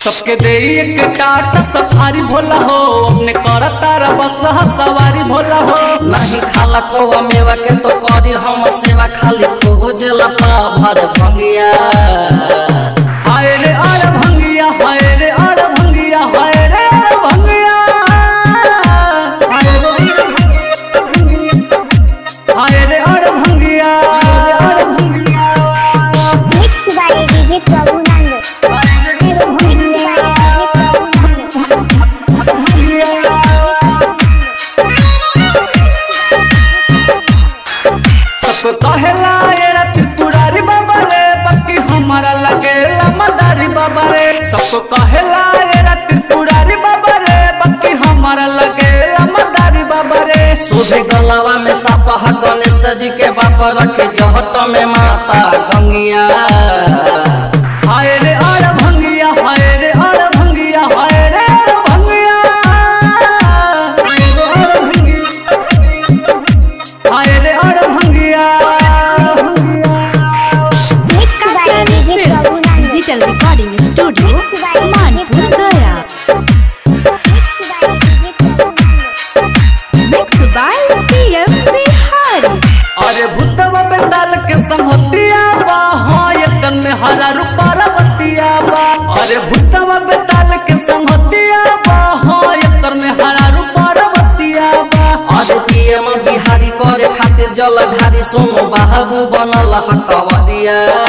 सबके दे एक टाटा सफारी भोला हो अपने कर तारा बस सवारी भोला हो नहीं खाला खोवा मेवा के तो करी हम सेवा खाली खोजेला पा भर भंगिया हाय रे आड़ भंगिया हाय रे आड़ भंगिया हाय रे आड़ भंगिया हाय रे आड़ भंगिया आड़ भंगिया Mixed by DJ Prabhunand. हाय रे आड़ भंगिया सबको कहेला एरा त्रिपुरारी बाबा रे बाकी हमारा लगेला मदारी बाबा रे सबको कहेला एरा त्रिपुरारी बाबा रे बाकी हमारा लगेला मदारी बाबा रे सुबह गलावा में सापा गणेश जी के बाप रखे जहट में माता गंगिया हाय रे आड़ भंगिया हाय रे आड़ भंगिया हाय रे आड़ भंगिया हाय रे आड़ भंगिया Mixed by DJ Prabhunand. Digital recording studio Manpur Gaya mix by PM Bihari अरे भूतवा बेताल के संगतिया बा हाँ एकन में हरा रुपारा बतिया बा अरे भूतवा बेताल के संगतिया बा हाँ एकन में हरा रुपारा बतिया बा अरे पीएम बिहारी करे खातिर जल ढारी सोनो बाबू बनल हकवरिया